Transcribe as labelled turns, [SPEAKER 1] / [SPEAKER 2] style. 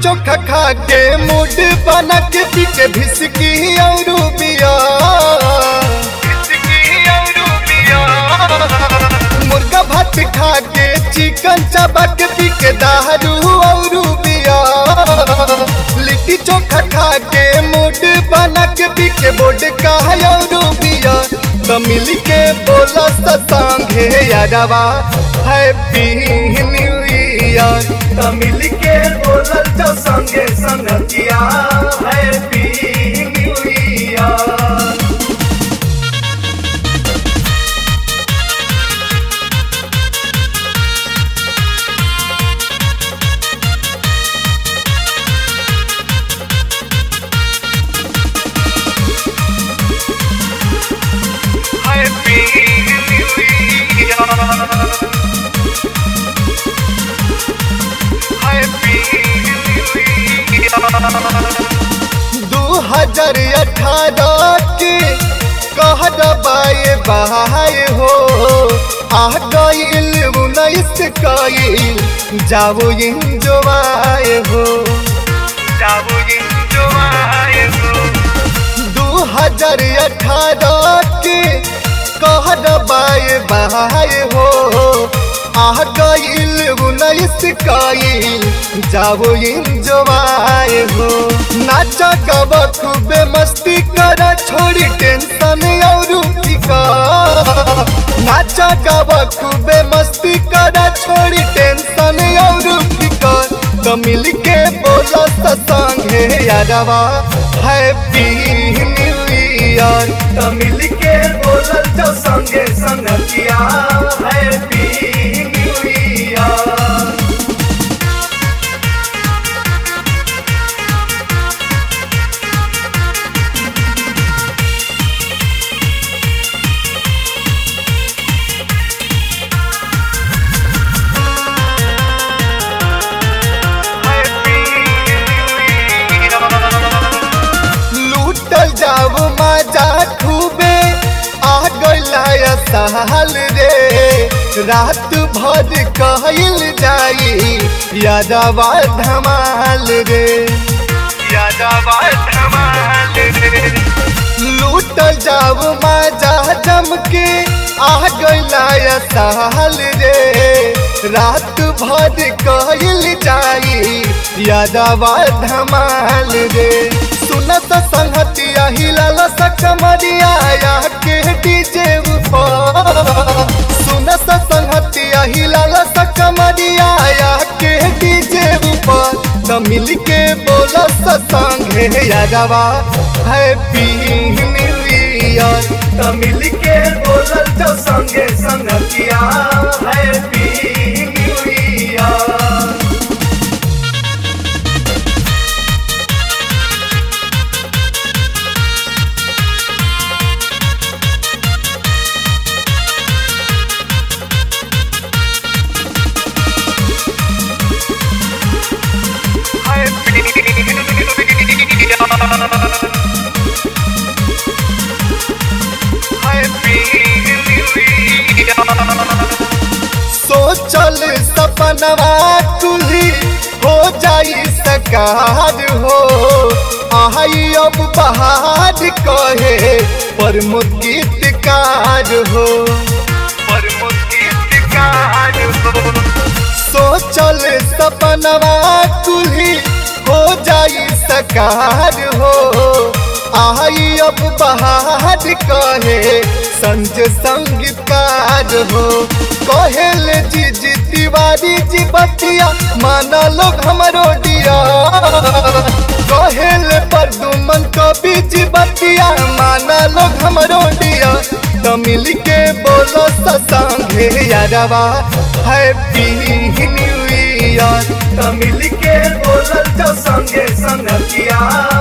[SPEAKER 1] चोखा खा के मूड बना के पी के भिसकी और बिया मुर्गा भात खा के चिकन चबा के पी के दारू और बिया लिट्टी चोखा खा के मूड बना के पी के बोर्ड का और बिया तो मिल के बोला सतांगे यारवा हैप्पी न्यू ईयर तो मिल के बोलल जो संगे संगतिया happy new year
[SPEAKER 2] Happy New Year. Happy New Year.
[SPEAKER 1] दू हजार अठारह के कह दबाए बहाए हो आ गईल उन्नीस कईल जाओ इंजोआए हो
[SPEAKER 2] जाओ enjoy हो
[SPEAKER 1] दू हजार अठारह के कह दबाए बहाए हो आ गईल उन्नीस कईल जाओ इंजोआए हो नाचा गवा खूबे मस्ती करा छोड़ी टेंशन और फिकर नाचा गवा खूबे मस्ती करा छोड़ी टेंशन और फिकर तो मिल के बोला ससंगे यारवा हैप्पी न्यू ईयर तो मिल के बोलल जो संगे संगतिया happy new year
[SPEAKER 2] Happy New Year.
[SPEAKER 1] लूटल जाओ मजा खूबे आ गइला साल रे रात भर कहल जाई यादवा धमाल रे
[SPEAKER 2] यादवा धमाल रे
[SPEAKER 1] लूटल जाओ मजा जम के आ गइला साल रे रात भर कहल जाई यादवा धमाल रे सुनत संगतिया हिलाल सकमरिया या के डीजे ऊपर सुनत संगतिया हिलाल सकमरिया या के डीजे ऊपर तो मिल के बोला संगे यादवा हैप्पी न्यू ईयर तो मिल के बोलल जो संगे संगतिया happy new year
[SPEAKER 2] Happy New Year. Happy New Year.
[SPEAKER 1] सोचल सपनवा तुली हो जाई सकार हो आई अब बहार कहे पर गीतकार हो
[SPEAKER 2] पर मुस्कितकार हो
[SPEAKER 1] सोचल सपनवा तुली हो जाई सकार हो आई अब बहार कहे संज संगीतकार हो कहेल जी जी तिवारी जी बतिया माना लोग हमरो दिया कहेल पर दुमन कवि जी बतिया माना लोग हमरो दिया तो मिल के बोलो ससंगे यारवा हैप्पी न्यू ईयर तो मिल के बोलल जो संगे संगतिया